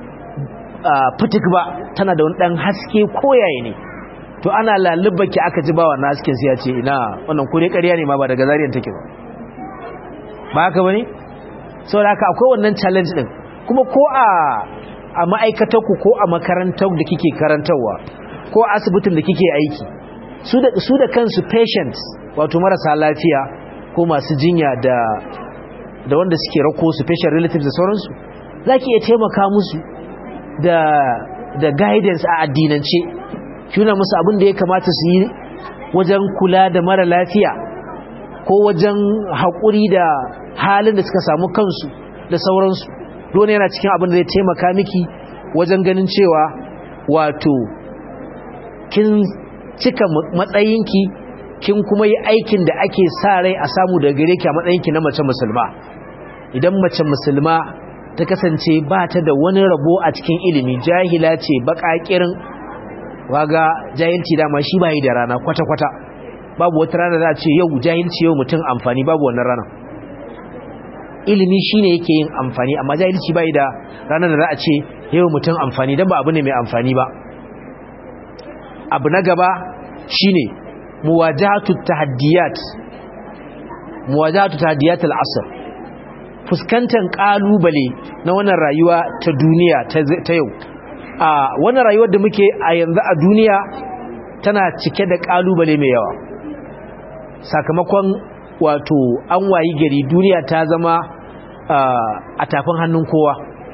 A: fitik ba tana da wani dan haske koyaye ne to ana laluba ki aka ji ba wannan hasken sai ya ce ina wannan kure ƙarya ne ma ba daga zariyan take ba ba haka bane saboda haka akwai wannan challenge din kuma ko a a ma'aikatar ku ko a makarantar da kike karantarwa ko asibitin da kike aiki su da su da kansu patients wato marasa lafiya ko masu jinya da da wanda suke rako su patient relatives da sauransu zaki iya taimaka musu da da guidance a addinance kuna musu abin da ya kamata su yi wajen kula da mara lafiya ko wajen haƙuri da halin da suka samu kansu da sauransu dole yana cikin abin da zai taimaka miki wajen ganin cewa wato kin cika matsayinki kin kuma yi aikin da ake sa rai a samu daga gare ki a matsayinki na mace musulma idan mace musulma ta kasance ba ta da wani rabo a cikin ilimi jahila ce baƙaƙirin waga jahilci dama shi bayi da rana kwata-kwata babu wata rana za a ce yau jahilci yau mutum amfani babu wannan rana ilimi shine yake yin amfani amma jahilci bayi da ranar da za a ce yau mutum amfani don ba abu ne mai amfani ba abu na gaba shine muwajahatu tahaddiyat muwajahatu tahaddiyat al-asr fuskantar kalubale na wannan rayuwa ta duniya ta yau a wannan rayuwar da muke a yanzu a duniya tana cike da kalubale mai yawa sakamakon wato an wayi gari duniya ta zama a tafin hannun kowa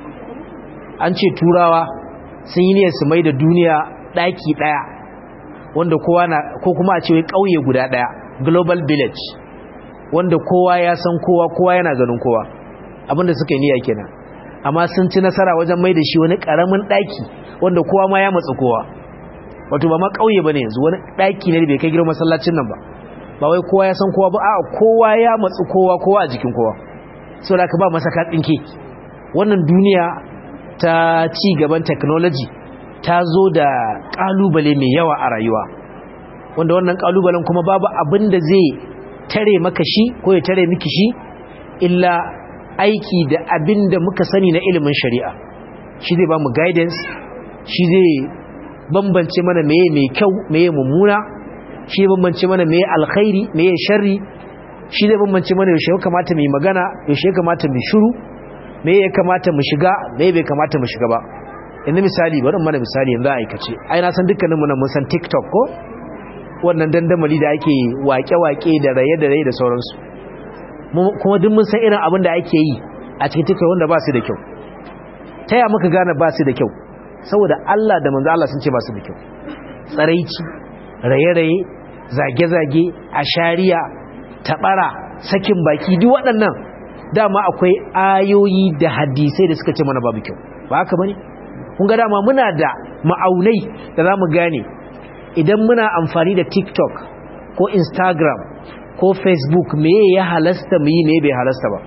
A: an ce turawa sun yi ne su mai da duniya daki daya wanda kowa na ko kuma a ce wai kauye guda daya global village wanda kowa ya san kowa kowa yana ganin kowa abinda suka yi niyya kenan amma sun ci nasara wajen mai da shi wani karamin daki wanda kowa ma ya matsa kowa wato ba ma kauye bane yanzu wani daki ne da bai kai girman masallacin nan ba ba wai kowa ya san kowa ba a kowa ya matsa kowa kowa a jikin kowa so da ka ba masa katsinke wannan duniya ta ci gaban technology ta zo da kalubale mai yawa a rayuwa wanda wannan kalubalen kuma babu abin da zai tare maka shi ko ya tare miki shi illa aiki da abin da muka sani na ilimin shari'a shi zai ba mu guidance shi zai bambance mana meye mai kyau meye mummuna shi zai bambance mana meye alkhairi meye sharri shi zai bambance mana yaushe ya kamata mu yi magana yaushe ya kamata mu shiru meye ya kamata mu shiga meye bai kamata mu shiga ba yanzu misali bari mana misali yanzu a aikace ai na san dukkanin mu nan mun san TikTok ko wannan dandamali da ake wake-wake da raye da raye da sauransu kuma duk mun san irin abin da ake yi a cikin tiktok wanda ba su da kyau ta ya muka gane ba su da kyau saboda Allah da manzo Allah sun ce ba su da kyau tsaraici raye-raye zage-zage ashariya tabara sakin baki duk waɗannan dama akwai ayoyi da hadisai da suka ce mana babu kyau ba haka bane kun ga dama muna da ma'aunai da za mu gane idan muna amfani da tiktok ko instagram ko facebook me ya halasta mu yi me bai halasta ba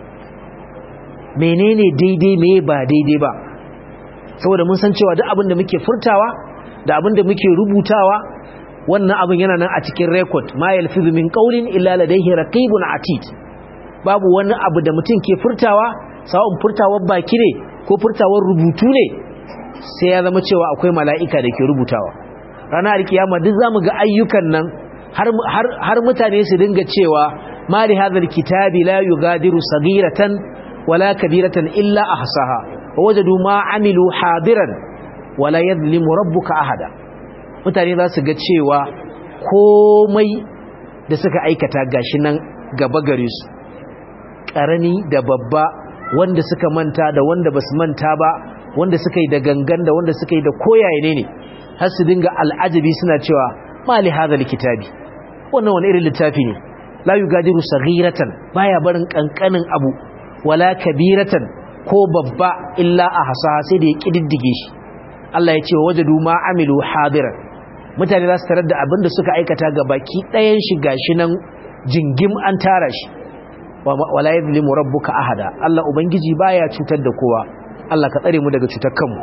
A: menene daidai me ba daidai ba saboda mun san cewa duk abin da muke furtawa da abin da muke rubutawa wannan abin yana nan a cikin record ma yalfizu min qawlin illa ladayhi raqibun atid babu wani abu da mutum ke furtawa sawun furtawar baki ne ko furtawar rubutu ne sai ya zama cewa akwai mala'ika da ke rubutawa ranar alkiyama duk zamu ga ayyukan nan har har mutane su dinga cewa ma li hadha alkitabi la yughadiru saghiratan wala kabiratan illa ahsaha wajadu ma amilu hadiran wala yadhlimu rabbuka ahada mutane za su ga cewa komai da suka aikata gashi nan gaba gare su karami da babba wanda suka manta da wanda basu manta ba wanda suka yi da gangan da wanda suka yi da koyaye ne ne har su dinga al'ajabi suna cewa mali hadha kitabi wannan wani irin littafi ne la yugadiru saghiratan baya barin kankanin abu wala kabiratan ko babba illa ahsa sai da ya kididdige shi Allah ya ce wajadu ma amilu hadiran mutane za su tarar da abin da suka aikata ga baki ɗayan shi gashi nan jingim an tara shi wala yadhlimu rabbuka ahada Allah ubangiji baya cutar da kowa Allah ka tsare mu daga cutar kanmu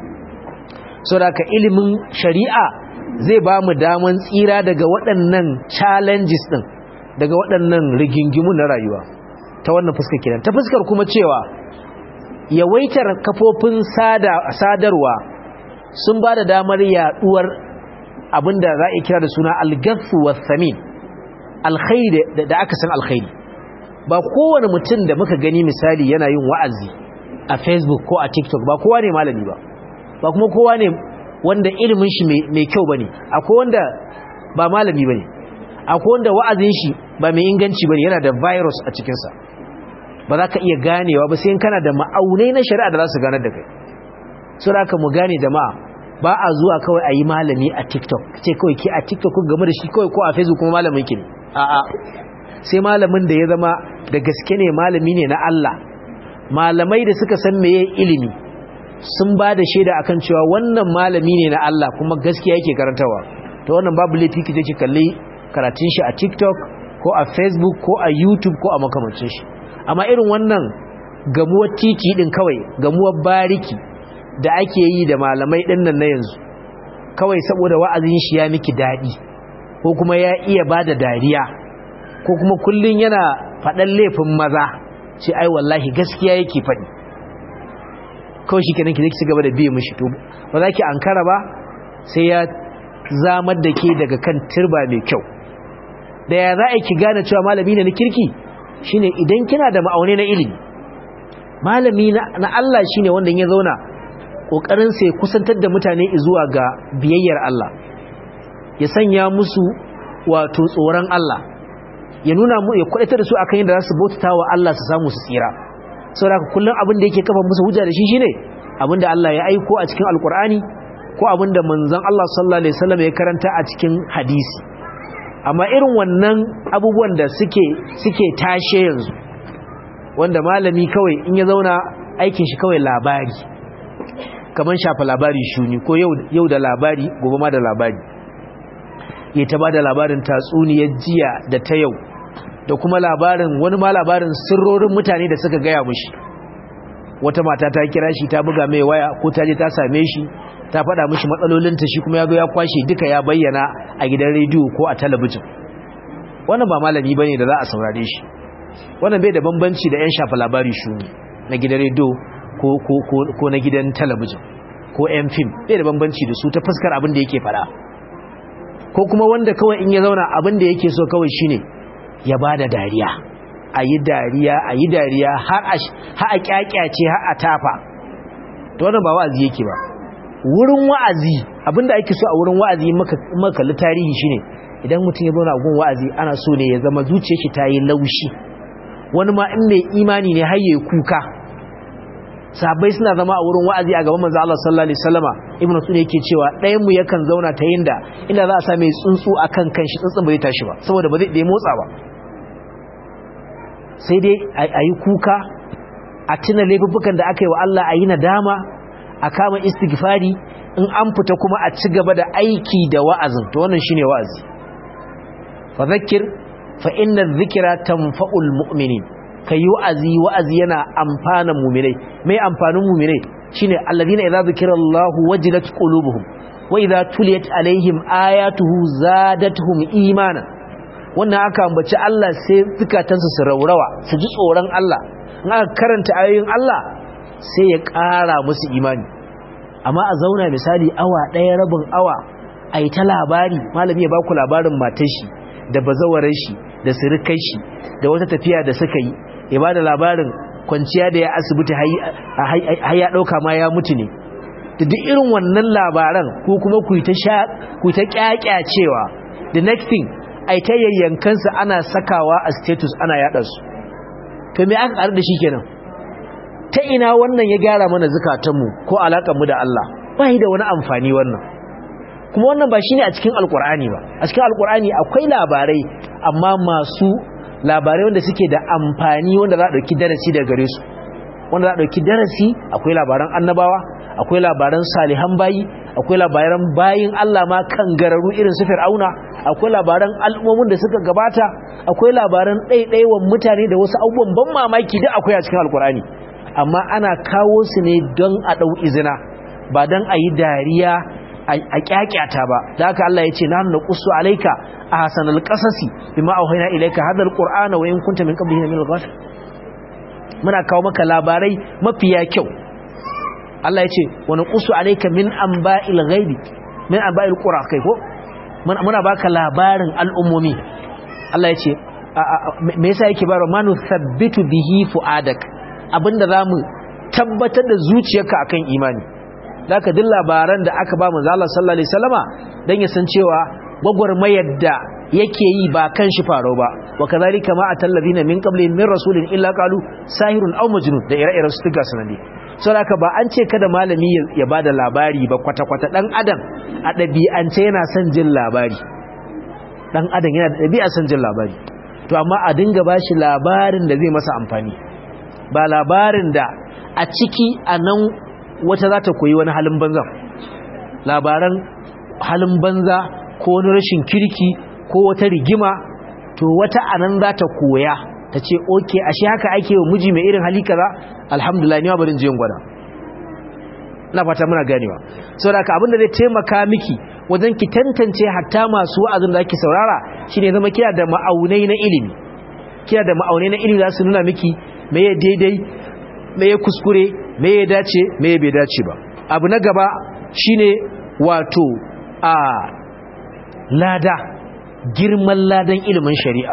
A: saboda ka ilimin shari'a zai ba mu daman tsira daga waɗannan challenges din daga waɗannan rigingimu na rayuwa ta wannan fuskar kenan ta fuskar kuma cewa yawaitar kafofin sadarwa sun ba da damar yaduwar abinda za a kira da suna algathu wasamin alkhairi da aka san alkhairi ba kowane mutum da muka gani misali yana yin wa'azi a facebook ko a tiktok ba kowa ne malami ba ba kuma kowa ne wanda ilimin shi mai kyau bane akwai wanda ba malami bane akwai wanda wa'azin shi ba mai inganci bane yana da virus a cikinsa ba za ka iya ganewa ba sai kana da ma'aunai na shari'a da za su ganar da kai so da mu gane jama'a ba a zuwa kawai a yi malami a tiktok ce kawai ki a tiktok ku game da shi kawai ko a facebook kuma malamin ki ne a'a sai malamin da ya zama da gaske ne malami ne na Allah malamai da suka san meye ilimi sun ba da shaida akan cewa wannan malami ne na Allah kuma gaskiya yake karantawa to wannan babu laifi ki je ki kalli karatun shi a tiktok ko a facebook ko a youtube ko a makamancin shi amma irin wannan gamuwar titi din kawai gamuwar bariki da ake yi da malamai din nan na yanzu kawai saboda wa'azin shi ya miki dadi ko kuma ya iya bada dariya ko kuma kullun yana faɗan laifin maza ce ai wallahi gaskiya yake faɗi kawai shi kenan ki zai ci gaba da biye mishi to ba za ki ankara ba sai ya zamar da ke daga kan turba mai kyau da ya za a ki gane cewa malami ne na kirki shine idan kina da ma'aune na ilimi malami na Allah shine wanda ya zauna kokarin sai kusantar da mutane zuwa ga biyayyar Allah ya sanya musu wato tsoron Allah ya nuna mu ya kwadatar da su akan yadda za su bautata wa Allah su samu su tsira saboda kullum abin da yake kafa musu hujja da shi shine abin da Allah ya aiko a cikin alkur'ani ko abin da manzon Allah sallallahu alaihi wasallam ya karanta a cikin hadisi amma irin wannan abubuwan da suke suke tashe yanzu wanda malami kawai in ya zauna aikin shi kawai labari kaman shafa labari shuni ko yau yau da labari gobe ma da labari ya ta bada labarin tatsuniyar jiya da ta yau da kuma labarin wani ma labarin sirrorin mutane da suka gaya mushi wata mata ta kira shi ta buga mai waya ko ta je ta same shi ta faɗa mishi matsalolinta shi kuma ya zo ya kwashe duka ya bayyana a gidan rediyo ko a talabijin wannan ba malami bane da za a saurare shi wannan bai da bambanci da yan shafa labari shuni na gidan rediyo ko ko ko, ko na gidan talabijin ko yan fim bai da bambanci da su ta fuskar abin da yake faɗa ko kuma wanda kawai in ya zauna abin da yake so kawai shine ya bada dariya a yi dariya a yi dariya har a kyakyace har a tafa to wannan ba wa'azi yake ba wurin wa'azi abinda ake so a wurin wa'azi maka kalli tarihi shine idan mutum ya zauna a gun wa'azi ana so ne ya zama zuciyar shi ta yi laushi wani ma in mai imani ne har yayi kuka sahabbai suna zama a wurin wa'azi a gaban manzo Allah sallallahu alaihi wasallama ibnu sunni yake cewa ɗayan mu yakan zauna ta yinda inda za a sa mai tsuntsu akan kanshi tsuntsun bai tashi ba saboda ba zai motsa ba sai dai a yi kuka a tuna laifuffukan da aka yi wa Allah a yi nadama a kama istighfari in an fita kuma a ci gaba da aiki da wa'azin to wannan shine wa'azi fa zakkir fa inna dhikra tanfa'ul mu'minin kai wa'azi wa'azi yana amfanan mu'minai mai amfanin mu'minai shine alladhina idza zikrallahu wajilat qulubuhum wa idza tuliyat alaihim ayatuhu zadatuhum imanan wannan aka ambaci Allah sai zukatansu su raurawa su ji tsoron Allah in aka karanta ayoyin Allah sai ya ƙara musu imani amma a zauna misali awa ɗaya rabin awa a yi ta labari malami ya ba ku labarin matar shi da bazawarar shi da sirikai shi da wata tafiya da suka yi ya ba da labarin kwanciya da ya asibiti har ya ɗauka ma ya mutu ne da duk irin wannan labaran ko kuma ku yi ta ƙyaƙyacewa the next thing a ta yayyankansu ana sakawa a status ana yaɗa su to me aka ƙaru da shi kenan ta ina wannan ya gyara mana zukatanmu ko alaƙarmu da Allah ba da wani amfani wannan kuma wannan ba shi ne a cikin alƙur'ani ba a cikin alƙur'ani akwai labarai amma masu labarai wanda suke da amfani wanda za a ɗauki darasi daga gare su wanda za a ɗauki darasi akwai labaran annabawa akwai labaran salihan bayi akwai labaran bayin Allah ma kan gararu irin su fir'auna akwai labaran al'ummomin da suka gabata akwai labaran ɗaiɗaiwan mutane da wasu abubuwan ban mamaki duk akwai a cikin alkur'ani amma ana kawo su ne don a ɗau izina ba don a yi dariya a kyakyata ba da haka Allah ya ce na nuna kusu alaika a hasanal kasasi bi ma'auhaina ilaika hadal qur'ana wa in kunta min qablihi min al-ghafil muna kawo maka labarai mafiya kyau Allah ya ce wani kusu alaika min amba'il ghaibi min amba'il qura kai ko muna baka labarin al'ummomi Allah ya ce me yasa yake baro manu thabbitu bihi fuadak abinda zamu tabbatar da zuciyarka akan imani zaka duk labaran da aka ba manzo Allah sallallahu alaihi wasallama dan ya san cewa gwagwarmayar da yake yi ba kan shi faro ba wa kadhalika ma atallazina min qablihim min rasulin illa qalu sahirun aw majnun da ire-iren su tuga sanadi saboda ba an ce kada malami ya bada labari ba kwata-kwata dan adam a ɗabi'ance yana son jin labari dan adam yana da ɗabi'a son jin labari to amma a dinga bashi labarin da zai masa amfani ba labarin da a ciki a nan wata za ta koyi wani halin banza labaran halin banza ko wani rashin kirki ko wata rigima to wata anan za ta koya ta ce oke ashe haka ake wa miji mai irin hali kaza alhamdulillah ni ma barin jiyan gwada ina fata muna ganewa saboda ka abinda zai taimaka miki wajen ki tantance hatta masu wa'azin da ake saurara shine zama kina da ma'aunai na ilimi kina da ma'aunai na ilimi za su nuna miki me ya daidai me ya kuskure me ya dace me ya bai dace ba abu na gaba shine wato a lada girman ladan ilimin shari'a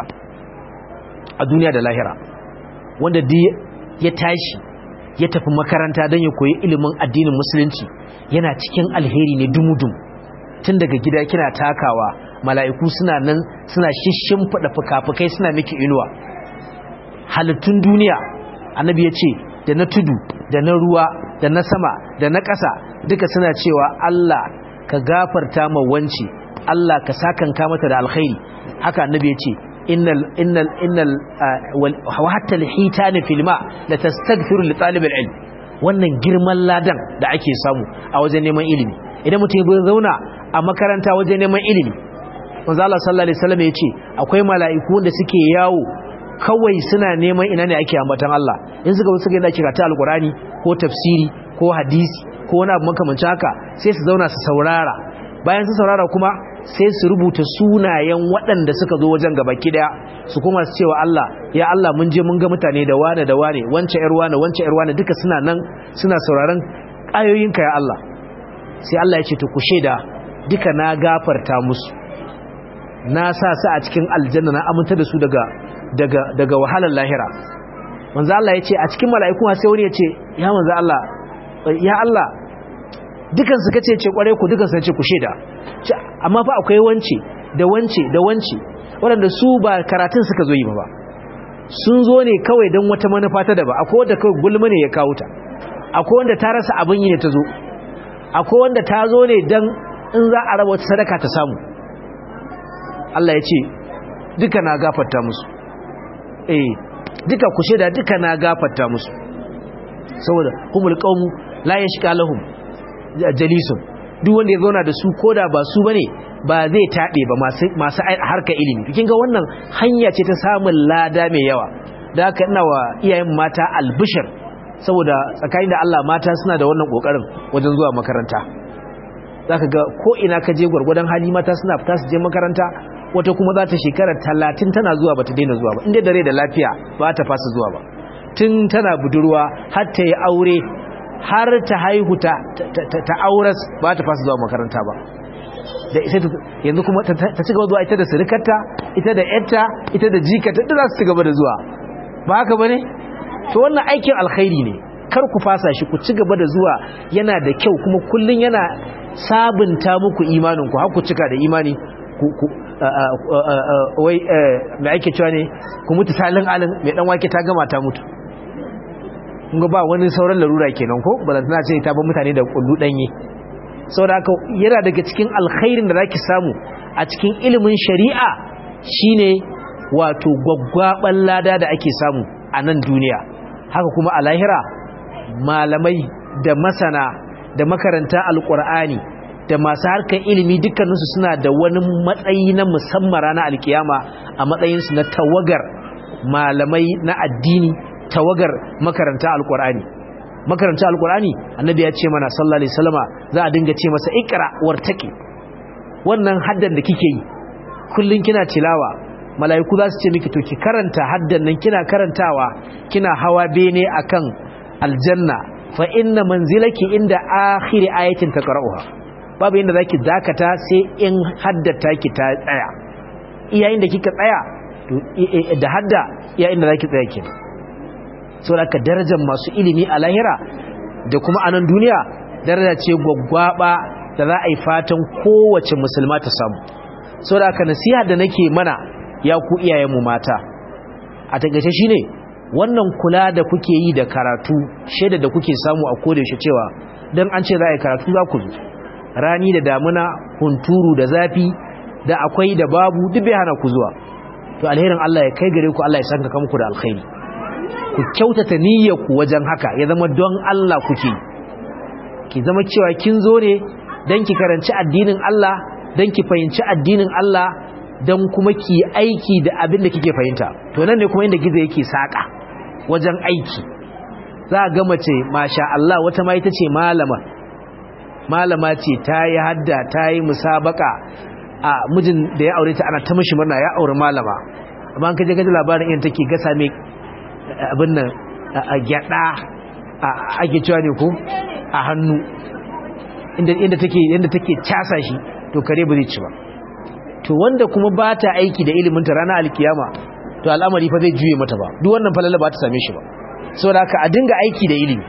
A: a duniya da lahira wanda ya tashi ya tafi makaranta don ya koyi ilimin addinin musulunci yana cikin alheri ne dumudum tun daga gida kina takawa mala'iku suna nan suna shishin fada fuka-fukai suna miki inuwa halittun duniya annabi ya ce da na tudu da na ruwa da na sama da na ƙasa duka suna cewa Allah ka gafarta ma wance Allah ka sakanka mata da alkhairi haka annabi ya ce innal innal innal wa hatta alhitan fil ma la tastaghfiru li talib alilm wannan girman ladan da ake samu a wajen neman ilimi idan mutum ya zauna a makaranta wajen neman ilimi manzo Allah sallallahu alaihi wasallam ya ce akwai mala'iku da suke yawo kawai suna neman ina ne ake ambatan Allah in suka suka yana kira ta alqurani ko tafsiri ko hadisi ko wani abu makamancin haka sai su zauna su saurara bayan su saurara kuma sai su rubuta sunayen waɗanda suka zo wajen gabaki daya su kuma su cewa Allah ya Allah mun je mun ga mutane da wane da wane wance yar wane wance yar wane duka suna nan suna sauraron ayoyinka ya Allah sai Allah ya ce to ku sheda duka na gafarta musu na sa su a cikin aljanna na aminta da su daga daga daga wahalar lahira manzo Allah ya ce a cikin mala'iku sai wani ya ce ya manzo Allah ya Allah dukan su kace ce kware ku dukan su ce ku sheda amma fa akwai wance da wance da wance waɗanda su ba karatun suka zo yi ba sun zo ne kawai don wata manufa ta daba akwai wanda kawai gulma ne ya kawo ta akwai wanda ta rasa abin yi ne ta zo akwai wanda ta zo ne don in za a raba wata sadaka ta samu Allah ya ce duka na gafarta musu eh duka ku da duka na gafarta musu saboda humul qawmu la yashqa lahum jalisun duk wanda ya zauna da su koda ba su bane ba zai taɓe ba masu harka ilimi kin ga wannan hanya ce ta samun lada mai yawa da haka ina wa iyayen mata albishir saboda tsakanin da Allah mata suna da wannan kokarin wajen zuwa makaranta zaka ga ko ina ka je gwargwadon hali mata suna fita su je makaranta wata kuma za ta shekara talatin tana zuwa ba ta daina zuwa ba inda dare da lafiya ba ta fasa zuwa ba tun tana budurwa har ta yi aure har ta haihu ta ta auras ba ta fasa zuwa makaranta ba da ita yanzu kuma ta ci gaba zuwa ita da surukarta ita da yarta ita da jikata da za su ci gaba da zuwa ba haka ba ne to wannan aikin alkhairi ne kar ku fasa shi ku ci gaba da zuwa yana da kyau kuma kullun yana sabunta muku imaninku har ku cika da imani ku wai mai ake cewa ne ku mutu salin alin mai dan wake ta gama ta mutu kun ba wani sauran larura kenan ko ba tana ce ta ba mutane da kullu danye saboda haka yana daga cikin alkhairin da zaki samu a cikin ilimin shari'a shine wato gwaggwaban lada da ake samu a nan duniya haka kuma a lahira malamai da masana da makaranta alkur'ani da masu harkar ilimi dukkaninsu suna da wani matsayi na musamman ranar alkiyama a matsayinsu na tawagar malamai na addini tawagar makaranta alkur'ani makaranta alkur'ani annabi ya ce mana sallallahu alaihi wasallama za a dinga ce masa ikra wartaki wannan haddan da kike yi kullun kina tilawa mala'iku za su ce miki to ki karanta haddan nan kina karantawa kina hawa bene akan aljanna fa inna manzilaki inda akhiri ayatin taqra'uha babu inda zaki dakata sai in haddata ki ta tsaya iyayin da kika tsaya to da hadda iyayin da zaki tsaya kenan saboda ka darajar masu ilimi a lahira da kuma a nan duniya daraja ce gwaggwaba da za a yi fatan kowace musulma ta samu saboda ka nasiha da nake mana ya ku iyayenmu mata a takaice shine wannan kula da kuke yi da karatu shaida da kuke samu a kodayaushe cewa dan an ce za a yi karatu za ku zo rani da damuna hunturu da zafi da akwai da babu duk bai hana ku zuwa to alherin Allah ya kai gare ku Allah ya sanka muku da alkhairi ku kyautata niyyarku wajen haka ya zama don Allah kuke ki zama cewa kin zo ne dan ki karanci addinin Allah dan ki fahimci addinin Allah dan kuma ki aiki da abin da kike fahimta to nan ne kuma inda gizo yake saka wajen aiki za ga mace masha Allah wata ma ita ce malama malama ce ta yi hadda ta yi musabaka a mijin da ya aure ta ana ta mishi murna ya aure malama amma an kaje gaji labarin yin take gasa mai abin nan a gyada ake cewa ne ko a hannu inda take inda take casa shi to kare ba zai ci ba to wanda kuma ba ta aiki da ilimin ta ranar alkiyama to al'amari fa zai juye mata ba duk wannan falala ba ta same shi ba saboda haka a dinga aiki da ilimi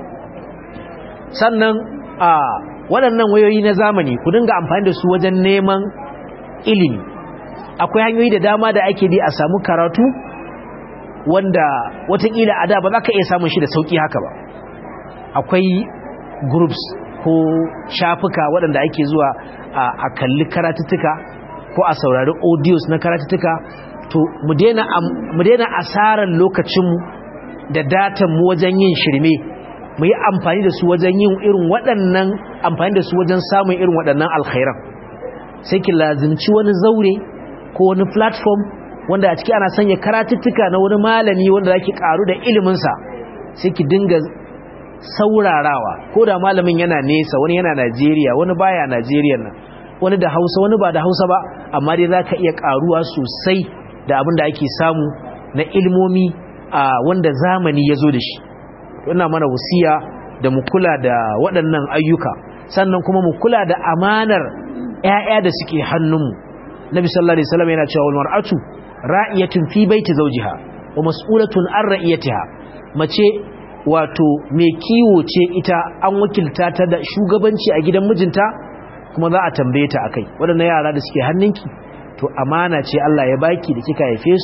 A: sannan a waɗannan wayoyi na zamani ku dinga amfani da su wajen neman ilimi akwai hanyoyi da dama da ake bi a samu karatu wanda watakila a da ba za ka iya samun shi da sauƙi haka ba akwai groups ko shafuka waɗanda ake zuwa a kalli karatuttuka ko a saurari audios na karatuttuka to mu daina asarar lokacinmu da datanmu wajen yin shirme mu yi amfani da su wajen yin irin waɗannan amfani da su wajen samun irin waɗannan alkhairan sai ki lazimci wani zaure ko wani platform wanda a ciki ana sanya karatuttuka na wani malami wanda zaki karu da iliminsa sai ki dinga saurarawa ko da malamin yana nesa wani yana Najeriya wani baya Najeriya nan wani da Hausa wani ba da Hausa ba amma dai zaka iya karuwa sosai da abin da ake samu na ilmomi a wanda zamani ya zo da shi ina mana wasiya da mu kula da waɗannan ayyuka sannan kuma mu kula da amanar ƴaƴa da suke hannunmu Nabi sallallahu alaihi wasallam yana cewa wal mar'atu ra'iyatun fi baiti zawjiha wa mas'ulatun an ra'iyatiha mace wato mai kiwo ce ita an wakilta ta da shugabanci a gidan mijinta kuma za a tambaye ta akai waɗannan yara da suke hannunki to amana ce Allah ya baki da kika haife su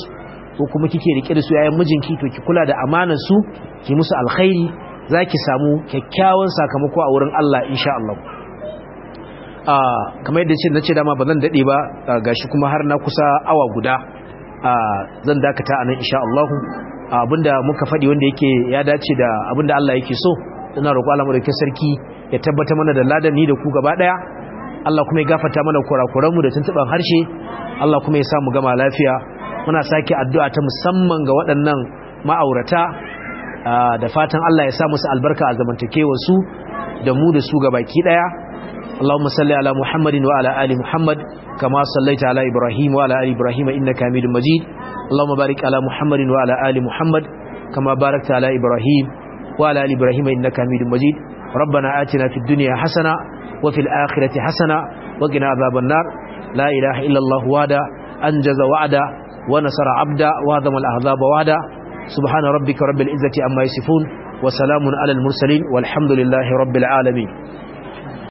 A: ko kuma kike rike da su yayin mijinki to ki kula da amanar su ki musu alkhairi zaki samu kyakkyawan sakamako a wurin Allah insha Allah ah kamar yadda ce nace dama bazan dade ba gashi kuma har na kusa awa guda ah zan dakata anan insha Allah abinda muka faɗi wanda yake ya dace da abinda Allah yake so ina roƙo Allah madaukakin sarki ya tabbata mana da ladan ni da ku gaba daya Allah kuma ya gafarta mana kurakuran mu da tuntuban harshe Allah kuma ya sa mu gama lafiya muna sake addu'a ta musamman ga waɗannan ma'aurata da fatan Allah ya sa musu albarka a zamantakewar su da mu da su gabaki daya اللهم صل على محمد وعلى آل محمد كما صليت على إبراهيم وعلى آل إبراهيم إنك حميد مجيد اللهم بارك على محمد وعلى آل محمد كما باركت على إبراهيم وعلى آل إبراهيم إنك حميد مجيد ربنا آتنا في الدنيا حسنة وفي الآخرة حسنة وقنا عذاب النار لا إله إلا الله وعدا أنجز وعدا ونصر عبدا وهضم الأحزاب وعدا سبحان ربك رب العزة عما يصفون وسلام على المرسلين والحمد لله رب العالمين